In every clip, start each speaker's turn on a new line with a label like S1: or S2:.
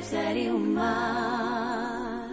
S1: seria humano.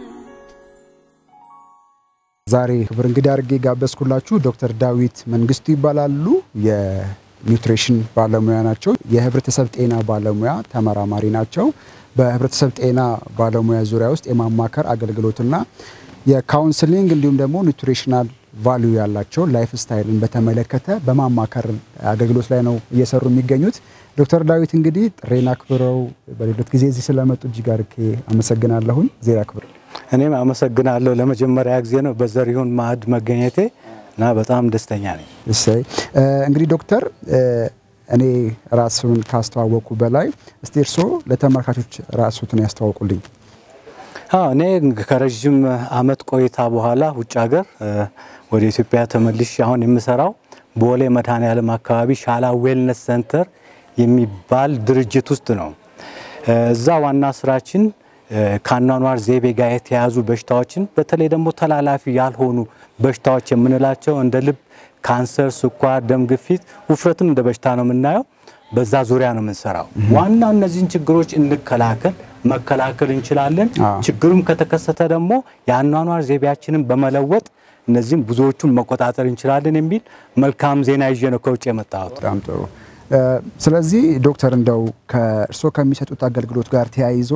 S2: ዛሬ ክብር እንግዳ አድርጌ ጋበዝኩላችሁ ዶክተር ዳዊት መንግስቱ ይባላሉ። የኒውትሪሽን ባለሙያ ናቸው። የህብረተሰብ ጤና ባለሙያ ተመራማሪ ናቸው። በህብረተሰብ ጤና ባለሙያ ዙሪያ ውስጥ የማማከር አገልግሎትና የካውንስሊንግ እንዲሁም ደግሞ ኒውትሪሽናል ቫልዩ ያላቸው ላይፍ ስታይልን በተመለከተ በማማከር አገልግሎት ላይ ነው እየሰሩ የሚገኙት። ዶክተር ዳዊት እንግዲህ ጥሬን አክብረው በሌሎት ጊዜ እዚህ ስለመጡ እጅግ አድርጌ አመሰግናለሁኝ። ዜና ክብር
S3: እኔም አመሰግናለሁ። ለመጀመሪያ ጊዜ ነው በዘሪሁን ማዕድ መገኘቴ እና በጣም ደስተኛ ነኝ።
S2: እሰይ እንግዲህ ዶክተር እኔ ራስን ካስተዋወቁ በላይ እስቲ እርስዎ ለተመልካቾች ራስዎትን ያስተዋውቁልኝ።
S3: አዎ እኔ ከረዥም አመት ቆይታ በኋላ ውጭ ሀገር ወደ ኢትዮጵያ ተመልሼ አሁን የምሰራው ቦሌ መድኃኔዓለም አካባቢ ሻላ ዌልነስ ሴንተር የሚባል ድርጅት ውስጥ ነው። እዛ ዋና ስራችን ከአኗኗር ዘይቤ ጋር የተያዙ በሽታዎችን በተለይ ደግሞ ተላላፊ ያልሆኑ በሽታዎች የምንላቸው እንደ ልብ፣ ካንሰር፣ ስኳር፣ ደም ግፊት፣ ውፍረትም እንደ በሽታ ነው የምናየው። በዛ ዙሪያ ነው የምንሰራው። ዋናው እነዚህን ችግሮች እንከላከል፣ መከላከል እንችላለን። ችግሩም ከተከሰተ ደግሞ የአኗኗር ዘይቤያችንን በመለወጥ እነዚህም ብዙዎቹን መቆጣጠር እንችላለን የሚል መልካም ዜና ይዤ ነው ከውጭ የመጣሁት።
S2: በጣም ጥሩ። ስለዚህ ዶክተር እንደው ከእርስዎ ከሚሰጡት አገልግሎት ጋር ተያይዞ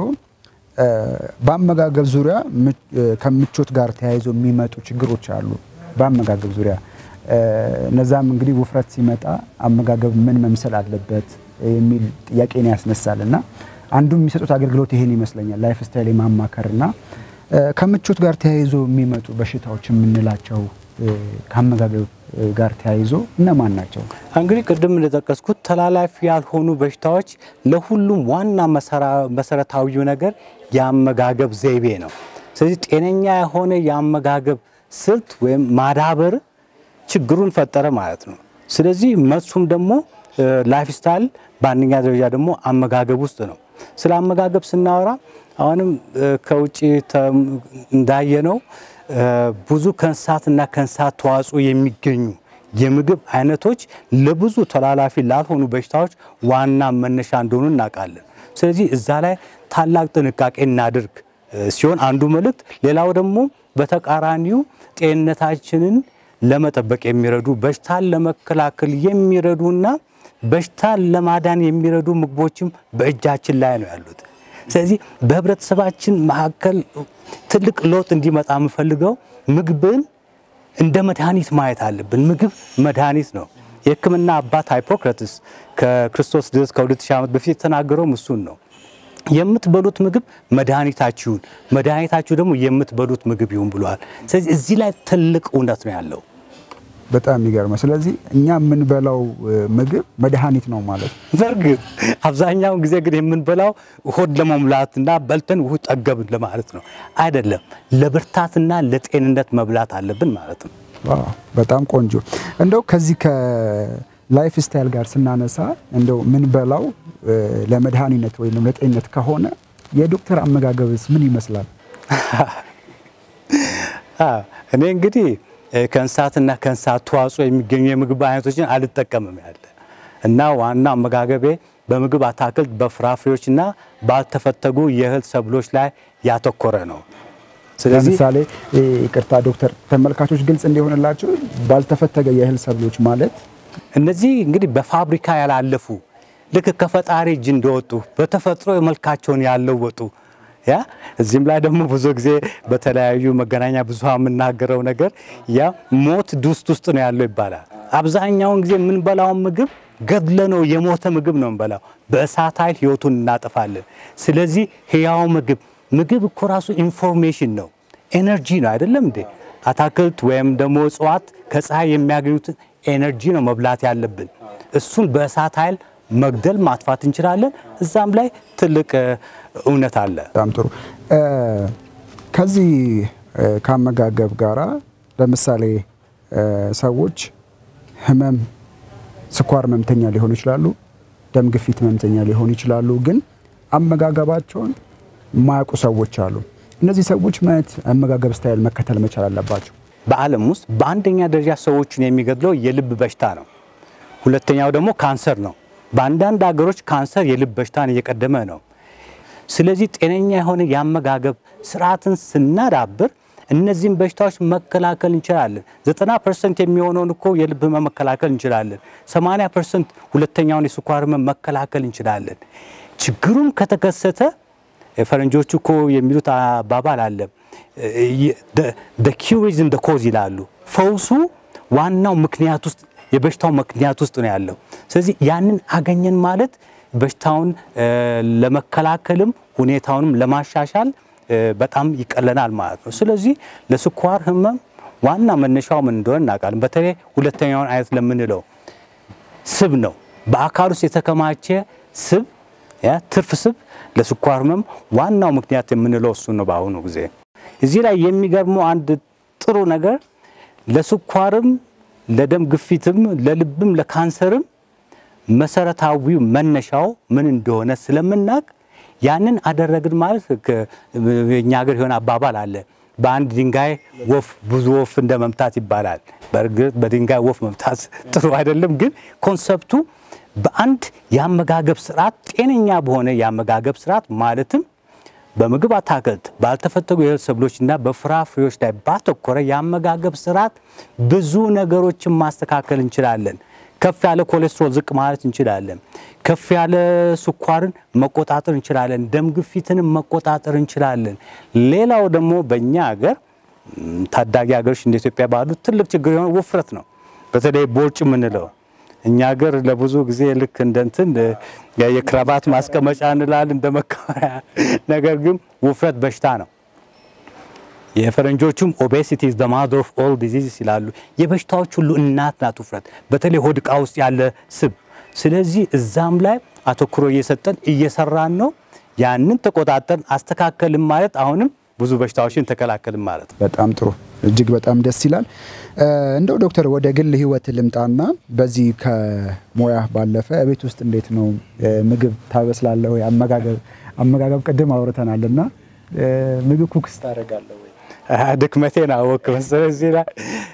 S2: በአመጋገብ ዙሪያ ከምቾት ጋር ተያይዞ የሚመጡ ችግሮች አሉ። በአመጋገብ ዙሪያ እነዛም እንግዲህ ውፍረት ሲመጣ አመጋገብ ምን መምሰል አለበት የሚል ጥያቄን ያስነሳል እና አንዱ የሚሰጡት አገልግሎት ይሄን ይመስለኛል። ላይፍ ስታይል የማማከርና ከምቾት ጋር ተያይዞ የሚመጡ በሽታዎች የምንላቸው ከአመጋገብ ጋር ተያይዞ እነማን ናቸው?
S3: እንግዲህ ቅድም እንደጠቀስኩት ተላላፊ ያልሆኑ በሽታዎች ለሁሉም ዋና መሰረታዊው ነገር የአመጋገብ ዘይቤ ነው። ስለዚህ ጤነኛ የሆነ የአመጋገብ ስልት ወይም ማዳበር ችግሩን ፈጠረ ማለት ነው። ስለዚህ መልሱም ደግሞ ላይፍ ስታይል በአንደኛ ደረጃ ደግሞ አመጋገብ ውስጥ ነው። ስለ አመጋገብ ስናወራ አሁንም ከውጭ እንዳየነው ብዙ ከእንስሳትና ከእንስሳት ተዋጽኦ የሚገኙ የምግብ አይነቶች ለብዙ ተላላፊ ላልሆኑ በሽታዎች ዋና መነሻ እንደሆኑ እናውቃለን። ስለዚህ እዛ ላይ ታላቅ ጥንቃቄ እናድርግ ሲሆን አንዱ መልእክት፣ ሌላው ደግሞ በተቃራኒው ጤንነታችንን ለመጠበቅ የሚረዱ በሽታን ለመከላከል የሚረዱና በሽታን ለማዳን የሚረዱ ምግቦችም በእጃችን ላይ ነው ያሉት። ስለዚህ በህብረተሰባችን መካከል ትልቅ ለውጥ እንዲመጣ የምፈልገው ምግብን እንደ መድኃኒት ማየት አለብን። ምግብ መድኃኒት ነው። የሕክምና አባት ሃይፖክራትስ ከክርስቶስ ልደት ከ2000 ዓመት በፊት የተናገረውም እሱን ነው። የምትበሉት ምግብ መድኃኒታችሁን፣ መድኃኒታችሁ ደግሞ የምትበሉት ምግብ ይሁን ብሏል። ስለዚህ እዚህ ላይ ትልቅ እውነት ነው ያለው።
S2: በጣም የሚገርመው ስለዚህ እኛ የምንበላው ምግብ መድኃኒት ነው ማለት ነው።
S3: በእርግጥ አብዛኛውን ጊዜ ግን የምንበላው ሆድ ለመሙላትና በልተን ውሁ ጠገብን ለማለት ነው አይደለም። ለብርታትና ለጤንነት መብላት አለብን ማለት ነው።
S2: ዋው በጣም ቆንጆ። እንደው ከዚህ ከላይፍ ስታይል ጋር ስናነሳ እንደው ምንበላው ለመድኃኒነት ወይም ለጤንነት ከሆነ የዶክተር አመጋገብስ ምን ይመስላል?
S3: እኔ እንግዲህ ከእንስሳትና ከእንስሳት ተዋጽኦ የሚገኙ የምግብ አይነቶችን አልጠቀምም ያለ እና ዋና አመጋገቤ በምግብ አታክልት፣ በፍራፍሬዎችና ባልተፈተጉ የእህል ሰብሎች ላይ ያተኮረ ነው።
S2: ለምሳሌ ይቅርታ ዶክተር፣ ተመልካቾች ግልጽ እንዲሆንላቸው ባልተፈተገ የእህል ሰብሎች ማለት
S3: እነዚህ እንግዲህ በፋብሪካ ያላለፉ ልክ ከፈጣሪ እጅ እንደወጡ በተፈጥሮ መልካቸውን ያለወጡ ያ እዚህም ላይ ደግሞ ብዙ ጊዜ በተለያዩ መገናኛ ብዙሃን የምናገረው ነገር ያ ሞት ድስት ውስጥ ነው ያለው ይባላል። አብዛኛውን ጊዜ የምንበላውን ምግብ ገድለ ነው የሞተ ምግብ ነው የምንበላው። በእሳት ኃይል ህይወቱን እናጠፋለን። ስለዚህ ህያው ምግብ ምግብ እኮ ራሱ ኢንፎርሜሽን ነው፣ ኤነርጂ ነው አይደለም እንዴ? አታክልት ወይም ደግሞ እጽዋት ከፀሐይ የሚያገኙትን ኤነርጂ ነው መብላት ያለብን። እሱን በእሳት ኃይል መግደል ማጥፋት እንችላለን። እዛም ላይ ትልቅ እውነት አለ።
S2: በጣም ጥሩ። ከዚህ ከአመጋገብ ጋራ ለምሳሌ ሰዎች ህመም፣ ስኳር ህመምተኛ ሊሆኑ ይችላሉ፣ ደም ግፊት ህመምተኛ ሊሆኑ ይችላሉ። ግን አመጋገባቸውን የማያውቁ ሰዎች አሉ። እነዚህ ሰዎች ምን አይነት አመጋገብ ስታይል መከተል መቻል አለባቸው?
S3: በዓለም ውስጥ በአንደኛ ደረጃ ሰዎችን የሚገድለው የልብ በሽታ ነው። ሁለተኛው ደግሞ ካንሰር ነው። በአንዳንድ ሀገሮች ካንሰር የልብ በሽታን እየቀደመ ነው። ስለዚህ ጤነኛ የሆነ የአመጋገብ ስርዓትን ስናዳብር እነዚህን በሽታዎች መከላከል እንችላለን። ዘጠና ፐርሰንት የሚሆነውን እኮ የልብ ህመም መከላከል እንችላለን። ሰማንያ ፐርሰንት ሁለተኛውን የስኳር ህመም መከላከል እንችላለን። ችግሩም ከተከሰተ ፈረንጆቹ እኮ የሚሉት አባባል አለ ኪውር ኢዝ ኢን ዘ ኮዝ ይላሉ። ፈውሱ ዋናው ምክንያት ውስጥ የበሽታው ምክንያት ውስጥ ነው ያለው። ስለዚህ ያንን አገኘን ማለት በሽታውን ለመከላከልም ሁኔታውንም ለማሻሻል በጣም ይቀለናል ማለት ነው። ስለዚህ ለስኳር ህመም ዋና መነሻው ምን እንደሆነ እናውቃለን። በተለይ ሁለተኛውን አይነት ለምንለው ስብ ነው። በአካል ውስጥ የተከማቸ ስብ ትርፍ ስብ ለስኳር ህመም ዋናው ምክንያት የምንለው እሱ ነው። በአሁኑ ጊዜ እዚህ ላይ የሚገርመው አንድ ጥሩ ነገር ለስኳርም፣ ለደም ግፊትም፣ ለልብም፣ ለካንሰርም መሰረታዊው መነሻው ምን እንደሆነ ስለምናውቅ ያንን አደረግን ማለት እኛ ሀገር የሆነ አባባል አለ። በአንድ ድንጋይ ወፍ ብዙ ወፍ እንደ መምታት ይባላል። በእርግጥ በድንጋይ ወፍ መምታት ጥሩ አይደለም፣ ግን ኮንሰፕቱ በአንድ የአመጋገብ ስርዓት ጤነኛ በሆነ የአመጋገብ ስርዓት ማለትም በምግብ አታክልት፣ ባልተፈተጉ የእህል ሰብሎችና በፍራፍሬዎች ላይ ባተኮረ የአመጋገብ ስርዓት ብዙ ነገሮችን ማስተካከል እንችላለን። ከፍ ያለ ኮሌስትሮል ዝቅ ማለት እንችላለን። ከፍ ያለ ስኳርን መቆጣጠር እንችላለን። ደም ግፊትንም መቆጣጠር እንችላለን። ሌላው ደግሞ በእኛ ሀገር ታዳጊ ሀገሮች እንደ ኢትዮጵያ ባሉ ትልቅ ችግር የሆነ ውፍረት ነው። በተለይ ቦርጭ የምንለው እኛ ሀገር ለብዙ ጊዜ ልክ እንደ እንትን የክራባት ማስቀመጫ እንላለን እንደ መከበሪያ። ነገር ግን ውፍረት በሽታ ነው። የፈረንጆቹም ኦቤሲቲ ኢዝ ዘ ማዘር ኦፍ ኦል ዲዚዝስ ይላሉ። የበሽታዎች ሁሉ እናት ናት ውፍረት፣ በተለይ ሆድ ዕቃ ውስጥ ያለ ስብ። ስለዚህ እዛም ላይ አተኩሮ እየሰጠን እየሰራን ነው። ያንን ተቆጣጠርን አስተካከልን ማለት አሁንም ብዙ በሽታዎችን ተከላከልን ማለት ነው።
S2: በጣም ጥሩ እጅግ በጣም ደስ ይላል። እንደው ዶክተር ወደ ግል ህይወት ልምጣና በዚህ ከሙያ ባለፈ ቤት ውስጥ እንዴት ነው ምግብ ታበስላለህ ወይ? አመጋገብ አመጋገብ ቅድም አውርተናል እና ምግብ ኩክስ ታደርጋለህ ወይ?
S3: ድክመቴን አወቅ መሰለህ እዚህ ላይ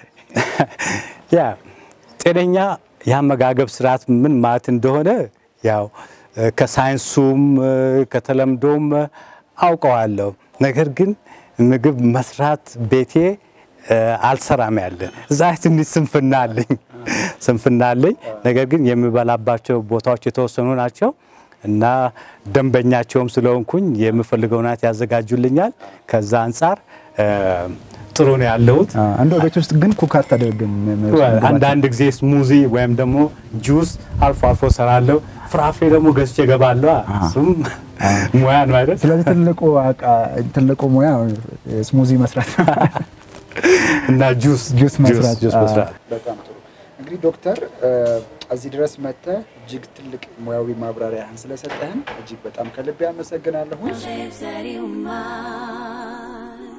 S3: ያ ጤነኛ የአመጋገብ ስርዓት ምን ማለት እንደሆነ ያው ከሳይንሱም ከተለምዶም አውቀዋለሁ። ነገር ግን ምግብ መስራት ቤቴ አልሰራም ያለ እዛ ትንሽ ስንፍና አለኝ ስንፍና አለኝ። ነገር ግን የምበላባቸው ቦታዎች የተወሰኑ ናቸው እና ደንበኛቸውም ስለሆንኩኝ የምፈልገውን አይነት ያዘጋጁልኛል። ከዛ አንጻር ጥሩ ነው ያለሁት።
S2: እንደው ቤት ውስጥ ግን ኩክ አታደርግም?
S3: አንዳንድ ጊዜ ስሙዚ ወይም ደግሞ ጁስ አልፎ አልፎ ሰራለሁ። ፍራፍሬ ደግሞ ገዝቼ እገባለሁ። እሱም ሙያ ነው አይደል?
S2: ስለዚህ ትልቁ ትልቁ ሙያ ስሙዚ መስራት
S3: እና ጁስ
S2: ጁስ መስራት
S3: ጁስ መስራት።
S2: በጣም ጥሩ። እንግዲህ ዶክተር እዚህ ድረስ መጥተህ እጅግ ትልቅ ሙያዊ ማብራሪያህን ስለሰጠህን እጅግ በጣም ከልቤ አመሰግናለሁ።
S1: lives that you mind.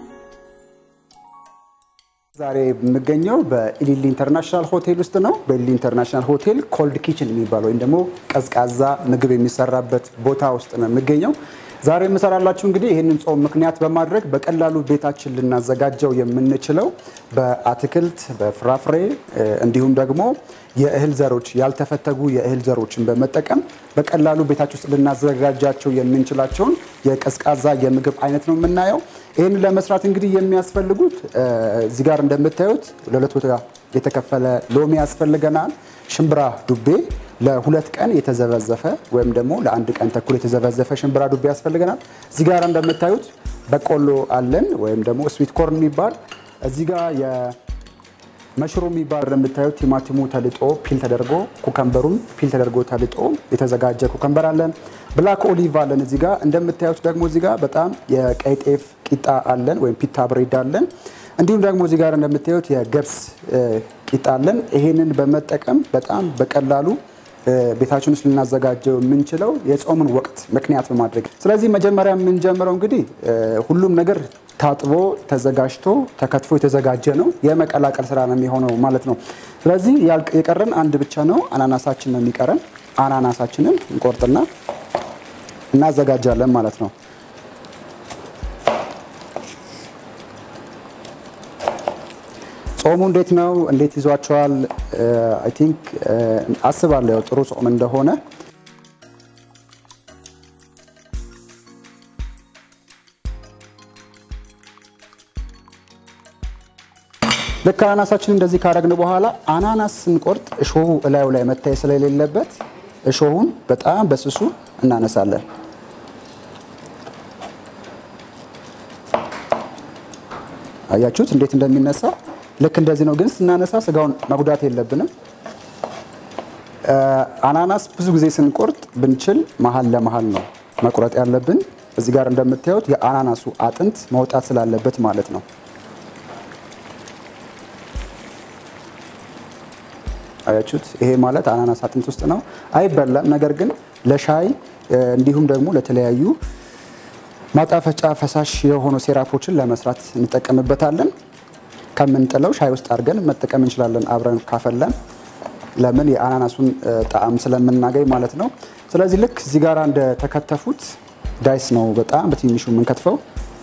S2: ዛሬ የምገኘው በኢሊሊ ኢንተርናሽናል ሆቴል ውስጥ ነው። በኢሊሊ ኢንተርናሽናል ሆቴል ኮልድ ኪችን የሚባል ወይም ደግሞ ቀዝቃዛ ምግብ የሚሰራበት ቦታ ውስጥ ነው የምገኘው። ዛሬ የምሰራላችሁ እንግዲህ ይህንን ጾም ምክንያት በማድረግ በቀላሉ ቤታችን ልናዘጋጀው የምንችለው በአትክልት በፍራፍሬ እንዲሁም ደግሞ የእህል ዘሮች ያልተፈተጉ የእህል ዘሮችን በመጠቀም በቀላሉ ቤታችን ውስጥ ልናዘጋጃቸው የምንችላቸውን የቀዝቃዛ የምግብ አይነት ነው የምናየው። ይህን ለመስራት እንግዲህ የሚያስፈልጉት እዚህ ጋር እንደምታዩት ለሁለት ቦታ የተከፈለ ሎሚ ያስፈልገናል። ሽምብራ ዱቤ ለሁለት ቀን የተዘበዘፈ ወይም ደግሞ ለአንድ ቀን ተኩል የተዘበዘፈ ሽምብራ ዱቤ ያስፈልገናል። እዚህ ጋር እንደምታዩት በቆሎ አለን ወይም ደግሞ ስዊት ኮርን የሚባል እዚህ ጋር የመሽሩም የሚባል እንደምታዩት ቲማቲሙ ተልጦ ፒል ተደርጎ ኩከምበሩም ፒል ተደርጎ ተልጦ የተዘጋጀ ኩከምበር አለን። ብላክ ኦሊቭ አለን። እዚህ ጋር እንደምታዩት ደግሞ እዚህ ጋር በጣም የቀይ ጤፍ ቂጣ አለን ወይም ፒታ ብሬድ አለን። እንዲሁም ደግሞ እዚህ ጋር እንደምታዩት የገብስ ቂጣ አለን። ይሄንን በመጠቀም በጣም በቀላሉ ቤታችን ውስጥ ልናዘጋጀው የምንችለው የጾምን ወቅት ምክንያት በማድረግ ስለዚህ መጀመሪያ የምንጀምረው እንግዲህ ሁሉም ነገር ታጥቦ ተዘጋጅቶ ተከትፎ የተዘጋጀ ነው። የመቀላቀል ስራ ነው የሚሆነው ማለት ነው። ስለዚህ የቀረን አንድ ብቻ ነው፣ አናናሳችን ነው የሚቀረን። አናናሳችንን እንቆርጥና እናዘጋጃለን ማለት ነው። ጾሙ እንዴት ነው? እንዴት ይዟቸዋል? አይ ቲንክ አስባለሁ ያው ጥሩ ጾም እንደሆነ ልክ አናናሳችን እንደዚህ ካረግን በኋላ አናናስ ስንቆርጥ እሾሁ እላዩ ላይ መታየት ስለሌለበት እሾሁን በጣም በስሱ እናነሳለን። አያችሁት እንዴት እንደሚነሳ? ልክ እንደዚህ ነው። ግን ስናነሳ ስጋውን መጉዳት የለብንም። አናናስ ብዙ ጊዜ ስንቆርጥ ብንችል መሀል ለመሀል ነው መቁረጥ ያለብን። እዚህ ጋር እንደምታዩት የአናናሱ አጥንት መውጣት ስላለበት ማለት ነው። አያችሁት? ይሄ ማለት አናናስ አጥንት ውስጥ ነው። አይበላም። ነገር ግን ለሻይ እንዲሁም ደግሞ ለተለያዩ ማጣፈጫ ፈሳሽ የሆኑ ሴራፖችን ለመስራት እንጠቀምበታለን። ከምንጥለው ሻይ ውስጥ አድርገን መጠቀም እንችላለን አብረን ካፈለን ለምን የአናናሱን ጣዕም ስለምናገኝ ማለት ነው። ስለዚህ ልክ እዚህ ጋር እንደተከተፉት ዳይስ ነው በጣም በትንሹ የምንከትፈው።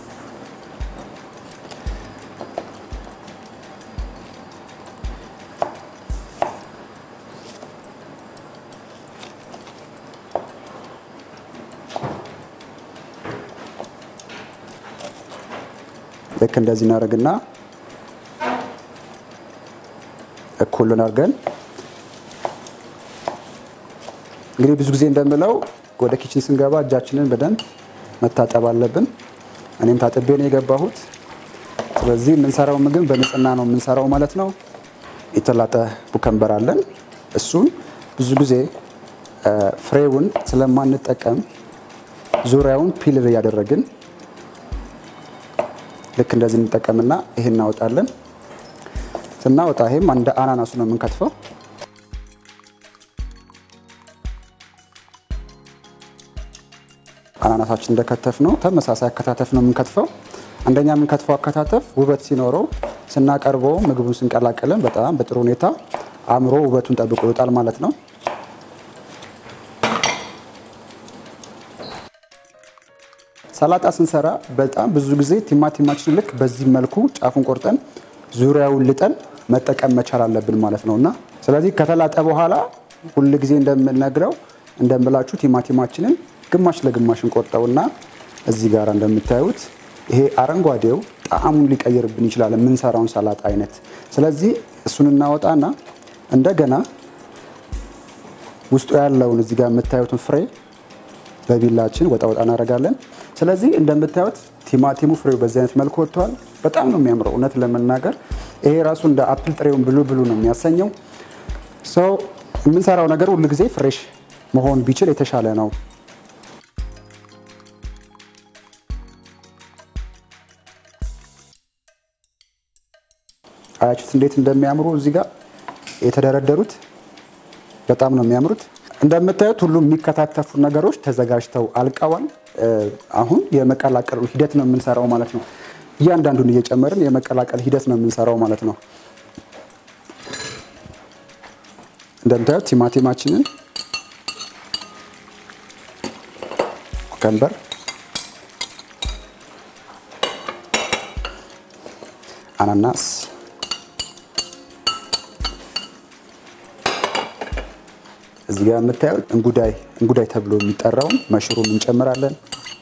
S2: ልክ እንደዚህ እናደርግና እኩልን አድርገን እንግዲህ ብዙ ጊዜ እንደምለው ወደ ኪችን ስንገባ እጃችንን በደንብ መታጠብ አለብን። እኔም ታጥቤ ነው የገባሁት። ስለዚህ የምንሰራው ምግብ በንጽህና ነው የምንሰራው ማለት ነው። የተላጠ ቡከንበር አለን። እሱን ብዙ ጊዜ ፍሬውን ስለማንጠቀም ዙሪያውን ፒልር እያደረግን ልክ እንደዚህ እንጠቀምና ይሄን እናወጣለን። ስናወጣ ይሄም እንደ አናናሱ ነው የምንከትፈው። አናናሳችን እንደከተፍ ነው ተመሳሳይ አከታተፍ ነው የምንከትፈው። አንደኛ የምንከትፈው አከታተፍ ውበት ሲኖረው ስናቀርበው ምግቡን ስንቀላቀልን በጣም በጥሩ ሁኔታ አእምሮ ውበቱን ጠብቆ ይወጣል ማለት ነው። ሰላጣ ስንሰራ በጣም ብዙ ጊዜ ቲማቲማችን ልክ በዚህ መልኩ ጫፉን ቆርጠን ዙሪያውን ልጠን መጠቀም መቻል አለብን ማለት ነው እና ስለዚህ ከተላጠ በኋላ ሁል ጊዜ እንደምነግረው እንደምላችሁ ቲማቲማችንን ግማሽ ለግማሽ እንቆርጠውና እዚህ ጋር እንደምታዩት ይሄ አረንጓዴው ጣዕሙን ሊቀይርብን ይችላል የምንሰራውን ሰላጣ አይነት። ስለዚህ እሱን እናወጣና እንደገና ውስጡ ያለውን እዚህ ጋር የምታዩትን ፍሬ በቢላችን ወጣ ወጣ እናደርጋለን። ስለዚህ እንደምታዩት ቲማቲሙ ፍሬው በዚህ አይነት መልኩ ወጥተዋል። በጣም ነው የሚያምረው እውነት ለመናገር ይሄ ራሱ እንደ አፕል ጥሬውን ብሉ ብሉ ነው የሚያሰኘው። ሰው የምንሰራው ነገር ሁሉ ጊዜ ፍሬሽ መሆን ቢችል የተሻለ ነው። አያችሁት እንዴት እንደሚያምሩ እዚህ ጋር የተደረደሩት በጣም ነው የሚያምሩት። እንደምታዩት ሁሉም የሚከታተፉ ነገሮች ተዘጋጅተው አልቀዋል። አሁን የመቀላቀሉ ሂደት ነው የምንሰራው ማለት ነው። እያንዳንዱን እየጨመርን የመቀላቀል ሂደት ነው የምንሰራው ማለት ነው። እንደምታዩት ቲማቲማችንን ኩከምበር፣ አናናስ እዚህ ጋር የምታዩት እንጉዳይ እንጉዳይ ተብሎ የሚጠራውን መሽሩም እንጨምራለን።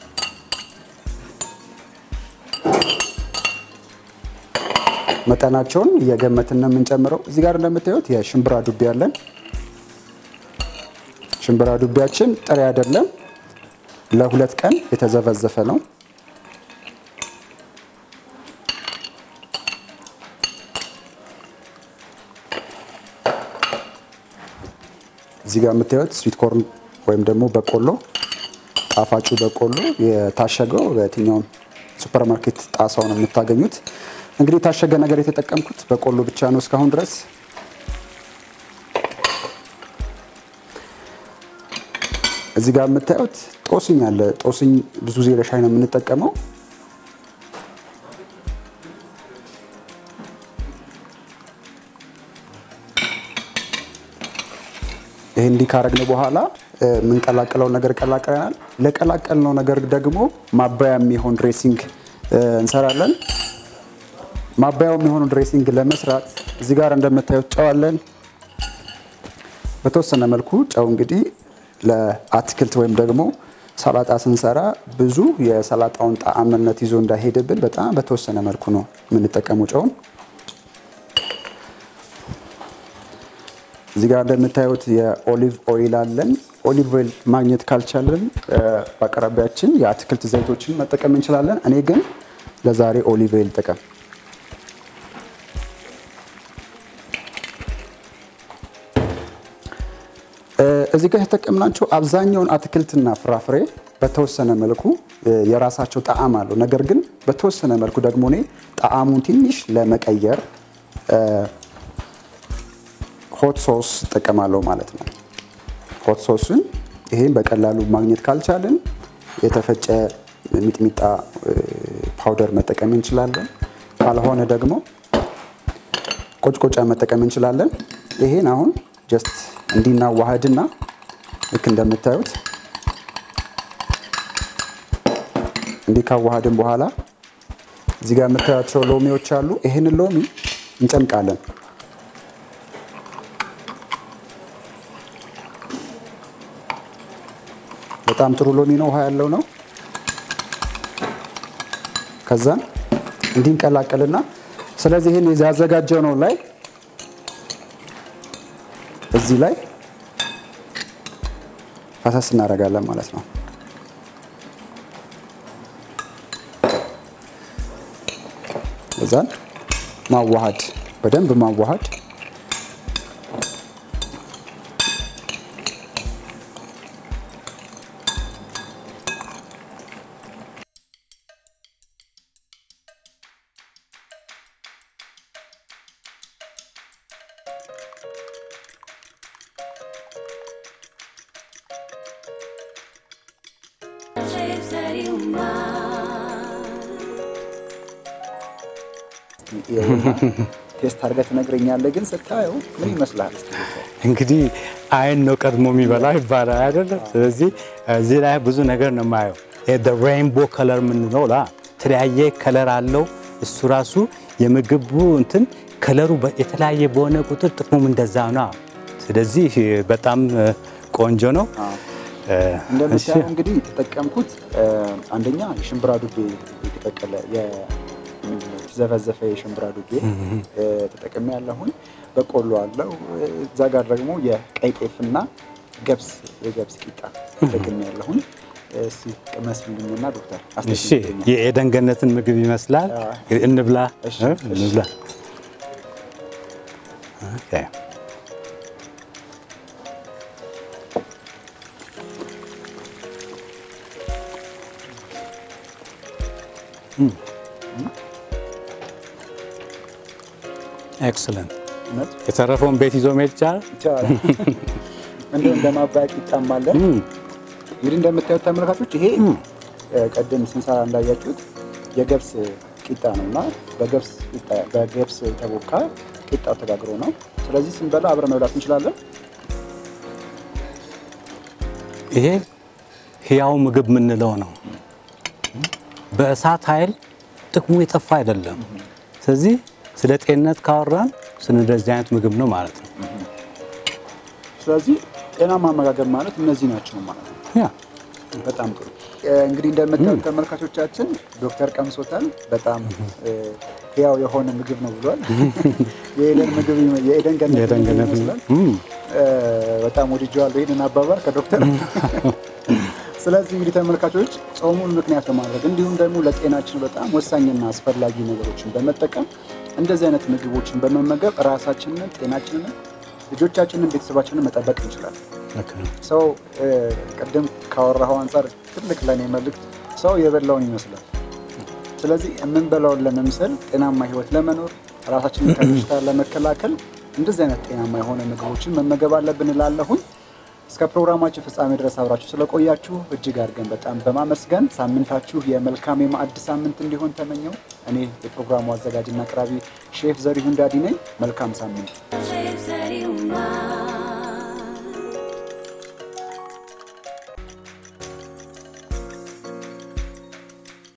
S2: መጠናቸውን እየገመትን ነው የምንጨምረው። እዚህ ጋር እንደምታዩት የሽምብራ ዱቤ አለን። ሽምብራ ዱቤያችን ጥሬ አይደለም፣ ለሁለት ቀን የተዘፈዘፈ ነው። እዚህ ጋር የምታዩት ስዊት ኮርን ወይም ደግሞ በቆሎ ጣፋጩ በቆሎ የታሸገው በየትኛውም ሱፐር ማርኬት ጣሳው ነው የምታገኙት። እንግዲህ የታሸገ ነገር የተጠቀምኩት በቆሎ ብቻ ነው እስካሁን ድረስ። እዚህ ጋር የምታዩት ጦስኝ አለ። ጦስኝ ብዙ ጊዜ ለሻይ ነው የምንጠቀመው። ይህ እንዲህ ካረግን በኋላ የምንቀላቀለው ነገር ቀላቅለናል። ለቀላቀልነው ነገር ደግሞ ማባያ የሚሆን ድሬሲንግ እንሰራለን። ማባያው የሚሆኑ ድሬሲንግ ለመስራት እዚህ ጋር እንደምታዩት ጨው አለን። በተወሰነ መልኩ ጨው እንግዲህ ለአትክልት ወይም ደግሞ ሰላጣ ስንሰራ ብዙ የሰላጣውን ጣዕምነት ይዞ እንዳይሄድብን በጣም በተወሰነ መልኩ ነው የምንጠቀመው ጨውን። እዚህ ጋር እንደምታዩት የኦሊቭ ኦይል አለን። ኦሊቭ ኦይል ማግኘት ካልቻለን እ፣ በአቅራቢያችን የአትክልት ዘይቶችን መጠቀም እንችላለን። እኔ ግን ለዛሬ ኦሊቭ ኦይል ጥቀም። እዚህ ጋር የተጠቀምናቸው አብዛኛውን አትክልትና ፍራፍሬ በተወሰነ መልኩ እ፣ የራሳቸው ጣዕም አለው። ነገር ግን በተወሰነ መልኩ ደግሞ እኔ ጣዕሙን ትንሽ ለመቀየር ሆት ሶስ እጠቀማለሁ ማለት ነው። ሆት ሶስን ይሄን በቀላሉ ማግኘት ካልቻልን የተፈጨ ሚጥሚጣ እ፣ ፓውደር መጠቀም እንችላለን። ካልሆነ ደግሞ ቆጭቆጫ መጠቀም እንችላለን። ይሄን አሁን ጀስት እንዲናዋህድና ልክ እንደምታዩት እንዲህ ካዋሃድን በኋላ እዚህ ጋር የምታያቸው ሎሚዎች አሉ። ይሄንን ሎሚ እንጨምቃለን። በጣም ጥሩ ሎሚ ነው፣ ውሃ ያለው ነው። ከዛን እንዲህ እንቀላቀልና ስለዚህ ይህን ያዘጋጀው ነው ላይ እዚህ ላይ ፈሰስ እናደርጋለን ማለት ነው። እዛን ማዋሃድ በደንብ ማዋሃድ
S1: seria o mar.
S2: ቴስት አድርገህ ትነግረኛለህ። ግን ስታየው ምን ይመስልሃል? እስኪ ብታይ።
S3: እንግዲህ አይን ነው ቀድሞ የሚበላው ይባላል አይደለም። ስለዚህ እዚህ ላይ ብዙ ነገር ነው የማየው። ሬይንቦ ከለር የምንለው ላ የተለያየ ከለር አለው። እሱ ራሱ የምግቡ እንትን ከለሩ በ- የተለያየ በሆነ ቁጥር ጥቅሙም እንደዛ ነው። ስለዚህ በጣም ቆንጆ ነው። እ፣ እሺ።
S2: እንደምታየው እንግዲህ የተጠቀምኩት እ፣ አንደኛ የሽምብራ ዱቤ የተቀቀለ የ- ምንድን ነው የተዘፈዘፈ የሽምብራ ዱቤ እ፣ ተጠቅሜ ያለሁን በቆሎ አለው። እዛ ጋር ደግሞ የቀይ ጤፍና ገብስ የገብስ ቂጣ ተጠቅሜ ያለሁን። እስቲ ቅመስልኝና ዶክተር
S3: እሺ
S2: አስተያየት
S3: የኤደን ገነትን ምግብ ይመስላል።
S2: አዎ።
S3: እንብላ
S2: እሺ፣
S3: እ?
S2: እሺ።
S3: እንብላ። ኦኬ። ኤክሰለንት።
S2: እውነት
S3: የተረፈውን ቤት ይዞ መሄድ ይቻላል።
S2: ይቻላል። እንዲሁም እንደ ማባያ ቂጣም አለ። እንግዲህ እንደምታዩት ተመልካቾች ይሄ እ፣ ቅድም ስንሰራ እንዳያችሁት የገብስ ቂጣ ነው እና በገብስ ቂጣ- በገብስ የተቦካ ቂጣው ተጋግሮ ነው። ስለዚህ ስንበላ አብረን መብላት እንችላለን።
S3: ይሄ ህያው ምግብ የምንለው ነው። በእሳት ኃይል ጥቅሙ የጠፋ አይደለም። ስለዚህ ስለ ጤንነት ካወራን ስለ እንደዚህ አይነት ምግብ ነው ማለት ነው።
S2: ስለዚህ ጤናማ አመጋገብ ማለት እነዚህ ናቸው ማለት ነው።
S3: ያ
S2: በጣም ጥሩ። እ፣ እንግዲህ እንደምታዩት ተመልካቾቻችን ዶክተር ቀምሶታል። በጣም እ፣ ህያው የሆነ ምግብ ነው ብሏል። የኤደን ምግብ ይመ- የኤደን ገነት
S3: የኤደን
S2: ምግብ
S3: ገነት
S2: ይመስላል።
S3: እም፣
S2: እ፣ በጣም ወድጀዋለሁ ይህንን አባባል ከዶክተር። ስለዚህ እንግዲህ ተመልካቾች ጾሙን ምክንያት በማድረግ እንዲሁም ደግሞ ለጤናችን በጣም ወሳኝና አስፈላጊ ነገሮችን በመጠቀም እንደዚህ አይነት ምግቦችን በመመገብ ራሳችንን፣ ጤናችንን፣ ልጆቻችንን፣ ቤተሰባችንን መጠበቅ እንችላለን።
S3: ልክ ነው።
S2: ሰው እ፣ ቅድም ካወራኸው አንጻር ትልቅ ለእኔ መልእክት ሰው የበላውን ይመስላል። ስለዚህ የምንበላውን ለመምሰል ጤናማ ህይወት ለመኖር ራሳችንን ከበሽታ ለመከላከል እንደዚህ አይነት ጤናማ የሆነ ምግቦችን መመገብ አለብን እላለሁኝ። እስከ ፕሮግራማችን ፍጻሜ ድረስ አብራችሁ ስለቆያችሁ እጅግ አድርገን በጣም በማመስገን ሳምንታችሁ የመልካም የማዕድ ሳምንት እንዲሆን ተመኘው። እኔ የፕሮግራሙ አዘጋጅና አቅራቢ ሼፍ ዘሪሁን ዳዲ ነኝ። መልካም ሳምንት።